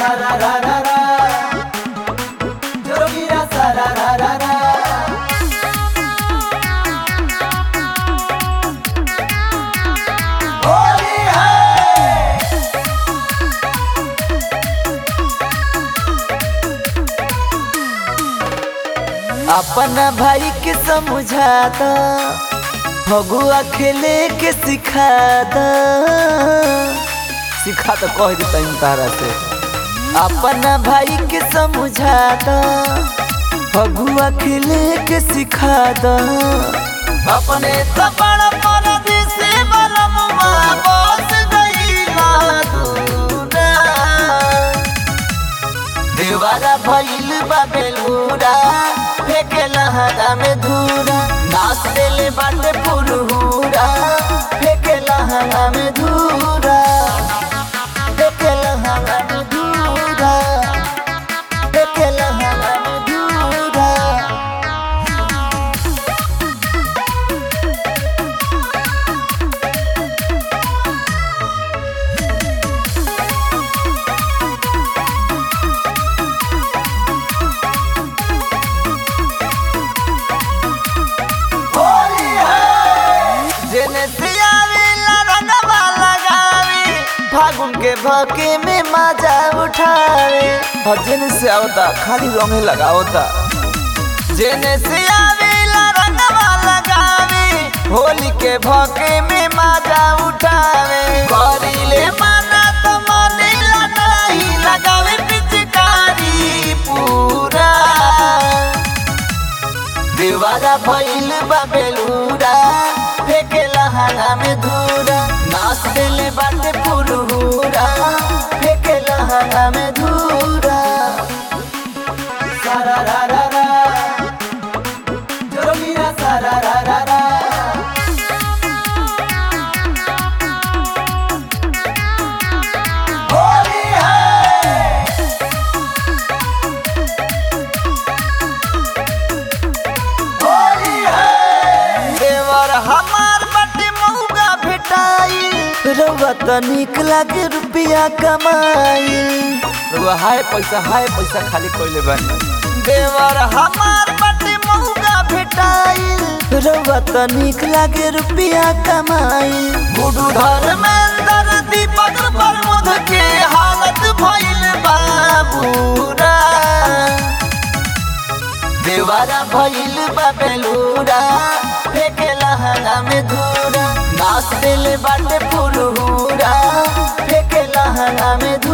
सारा रा रा रा जोगिरा सारा रा रा रा होली है अपना भाई के समझा द फगुआ खेले के सिखा द सिखा तो कह देता तारा से अपना भाई के समझा द फगुआ खेले के सिखा द अपने तबड़ पर दिसे बलमुआ बस गईला दूरा देवारा भइल बा बेलूरा फेके लहरा में धूरा नाच देले बाटे पुरहुरा फेके लहरा में धूरा फेके लहरा में धूरा फेके लहरा में धूरा होली है जेने से आवेला रंगवा लगावे फागुन के भके में मजा उठावे और जेने से आवता खाली रंगे लगावता जेने से आवेला रंगवा लगावे होली के भके में मजा उठावे करिले माना तो मने लगाई लगावे पिचकारी पूरा देवारा भइल बा बेलूरा फेके लहंगा में धूरा नाच देले बाटे पुरहुरा फेके लहंगा में धूरा सारा रा रा रा जोगिरा सारा रा रा रा होली है होली है देवर हमार बाटे मौका भेटाई रउआ त निक लागे रुपिया कमाई रउआ हाय पैसा हाय पैसा खाली कइले बानी देवर हमार बाटे मौका भेटाई रउआ त निक लागे रुपिया कमाई गुडू धर्मेंद्र दीपक प्रमोद के हालत भइल बाबूरा देवारा भइल बा बेलूरा फेके लहंगा में धूरा नाच देले बाटे पुरहुरा फेके लहंगा में धूरा